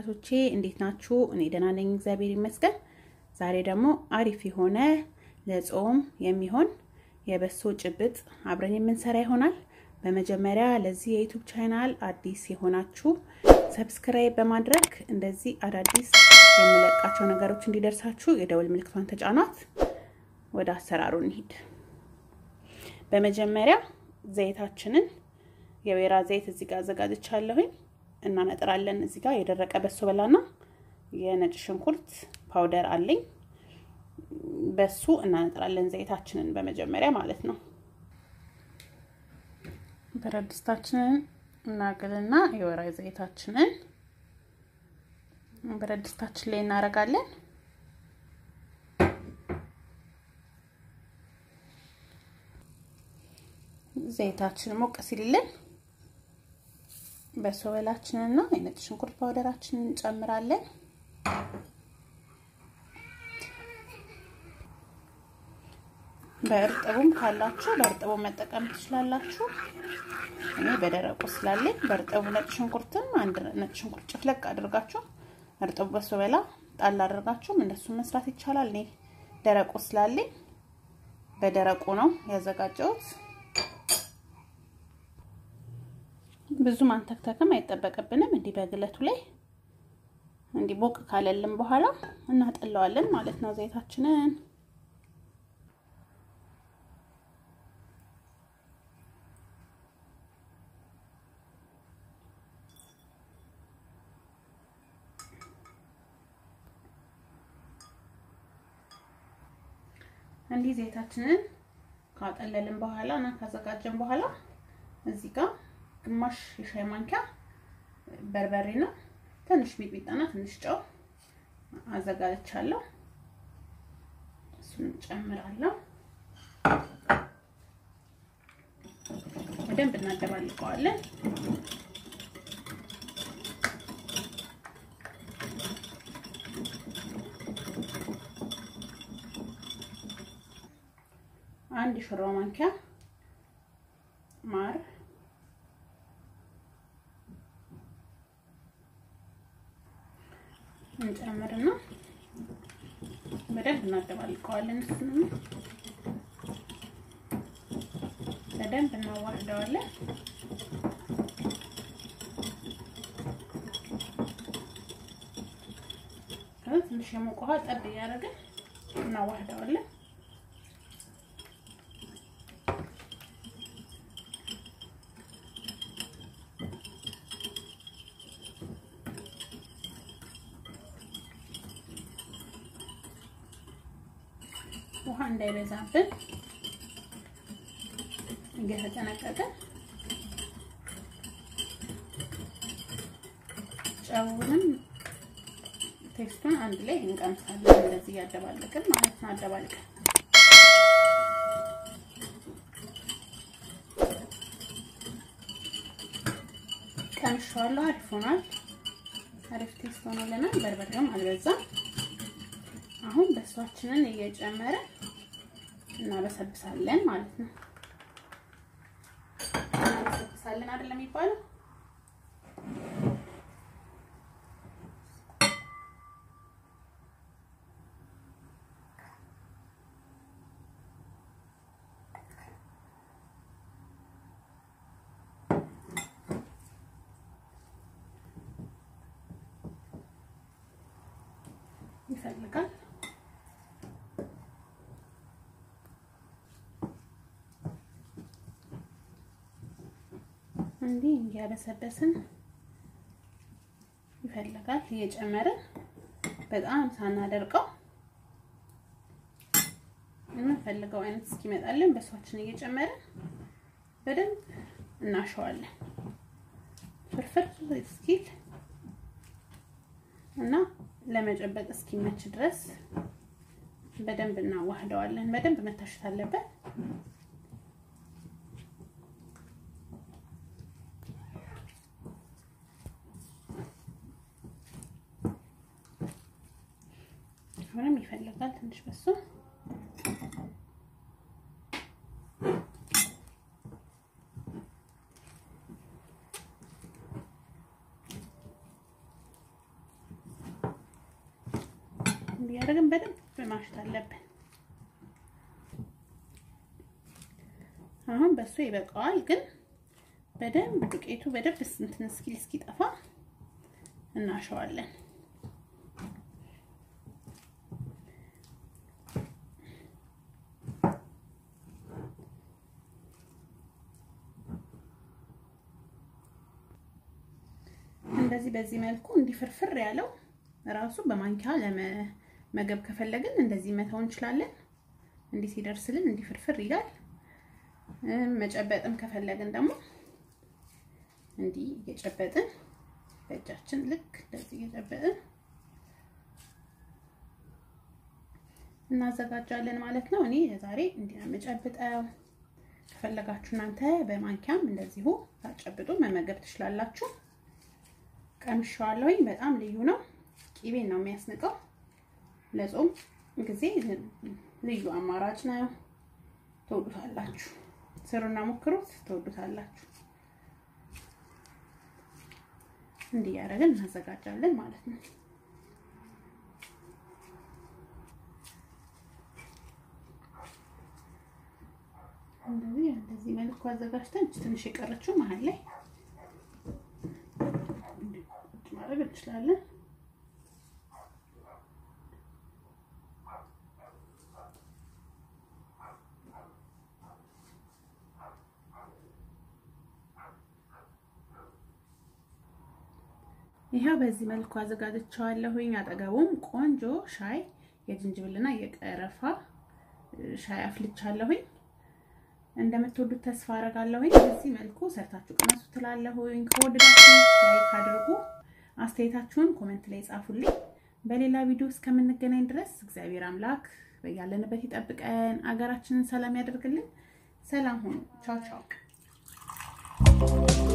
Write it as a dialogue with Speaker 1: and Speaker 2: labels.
Speaker 1: ተመልካቾቼ እንዴት ናችሁ? እኔ ደህና ነኝ፣ እግዚአብሔር ይመስገን። ዛሬ ደግሞ አሪፍ የሆነ ለጾም የሚሆን የበሶ ጭብጥ አብረን የምንሰራ ይሆናል። በመጀመሪያ ለዚህ የዩቱብ ቻናል አዲስ የሆናችሁ ሰብስክራይብ በማድረግ እንደዚህ አዳዲስ የምለቃቸው ነገሮች እንዲደርሳችሁ የደውል ምልክቷን ተጫኗት። ወደ አሰራሩ እንሂድ። በመጀመሪያ ዘይታችንን የወይራ ዘይት እዚህ ጋር አዘጋጅቻለሁኝ እናነጥራለን። እዚህ ጋር የደረቀ በሶ በላና የነጭ ሽንኩርት ፓውደር አለኝ። በሱ እናነጥራለን ዘይታችንን በመጀመሪያ ማለት ነው። ብረት ድስታችንን እናግልና የወይራ ዘይታችንን ብረት ድስታችን ላይ እናደርጋለን። ዘይታችን ሞቅ ሲልልን በሶ በላችንና የነጭ ሽንኩርት ፓውደራችንን እንጨምራለን። በእርጥቡም ካላችሁ በእርጥቡ መጠቀም ትችላላችሁ። እኔ በደረቁ ስላለኝ በእርጥቡ ነጭ ሽንኩርትም አንድ ነጭ ሽንኩርት ጭፍለቅ አድርጋችሁ እርጥቡ በሶ በላ ጣል አድርጋችሁም እንደሱ መስራት ይቻላል። እኔ ደረቁ ስላለኝ በደረቁ ነው ያዘጋጀሁት። ብዙ ማንተክተክም አይጠበቅብንም። እንዲህ በግለቱ ላይ እንዲህ ቦቅ ካለልን በኋላ እናጠለዋለን ማለት ነው ዘይታችንን። እንዲህ ዘይታችንን ካጠለልን በኋላ እና ካዘጋጀን በኋላ እዚህ ጋር ግማሽ የሻይ ማንኪያ በርበሬ ነው፣ ትንሽ ሚጥሚጣና ትንሽ ጨው አዘጋጅቻለሁ። እሱን ጨምራለሁ። በደንብ እናደባልቀዋለን። አንድ የሾርባ ማንኪያ ማር እንጨምርና በደንብ እናደባልቀዋለን። እሱንም በደንብ እናዋህደዋለን። ከዛ ትንሽ የሞቀ ውሃ ጠብ እያደረግን እናዋህደዋለን። ውሃ እንዳይበዛብን እየተጠነቀቀን ጨውንም ቴስቱን አንድ ላይ እንቀምሳለን። እንደዚህ እያደባለቅን ማለት ነው። አደባልቀን ቀምሼዋለሁ። አሪፍ ሆኗል። አሪፍ ቴስት ሆኖልናል። በርበሬውም አልበዛም። አሁን በሷችንን እየጨመረ እናበሰብሳለን ማለት ነው። እናበሰብሳለን አይደለም የሚባለው? ይፈልጋል እንዲህ እያበሰበስን ይፈልጋል። እየጨመርን በጣም ሳናደርቀው የምንፈልገው አይነት እስኪመጣልን በሷችን እየጨመርን በደንብ እናሸዋለን። ፍርፍር እስኪል እና ለመጨበጥ እስኪመች ድረስ በደንብ እናዋህደዋለን። በደንብ መታሸት አለበት። አሁንም ይፈልጋል ትንሽ በሱ እያደረግን በደንብ ማሸት አለብን። አሁን በሱ ይበቃዋል፣ ግን በደንብ ዱቄቱ በደንብ እንትን እስኪል እስኪጠፋ እናሸዋለን። እንደዚህ በዚህ መልኩ እንዲፍርፍር ያለው ራሱ በማንኪያ ለመመገብ ከፈለግን እንደዚህ መተው እንችላለን። እንዲህ ሲደርስልን እንዲፍርፍር ይላል። መጨበጥም ከፈለግን ደግሞ እንዲህ እየጨበጥን በእጃችን ልክ እንደዚህ እየጨበጥን እናዘጋጃለን ማለት ነው። እኔ ለዛሬ እንዲህ ነው የምጨብጠው። ከፈለጋችሁ እናንተ በማንኪያም እንደዚሁ ታጨብጡ መመገብ ትችላላችሁ። ቀምሻዋለሁኝ። በጣም ልዩ ነው። ቂቤን ነው የሚያስንቀው። ለጾም ጊዜ ልዩ አማራጭ ነው። ትወዱታላችሁ። ስሩና ሞክሩት፣ ትወዱታላችሁ። እንዲህ ያደረግን እናዘጋጃለን ማለት ነው። እንደዚህ እንደዚህ መልኩ አዘጋጅተን ትንሽ የቀረችው መሀል ላይ ማድረግ እንችላለን። ይኸው በዚህ መልኩ አዘጋጅቼዋለሁኝ። አጠገቡም ቆንጆ ሻይ የዝንጅብልና የቀረፋ ሻይ አፍልቻለሁኝ። እንደምትወዱት ተስፋ አደርጋለሁኝ። በዚህ መልኩ ሰርታችሁ ቅመሱ ትላለሁኝ። ከወደዳችሁ ላይክ አድርጉ። አስተያየታችሁን ኮሜንት ላይ ጻፉልኝ። በሌላ ቪዲዮ እስከምንገናኝ ድረስ እግዚአብሔር አምላክ በያለንበት ይጠብቀን፣ አገራችንን ሰላም ያደርግልን። ሰላም ሁኑ። ቻው ቻው።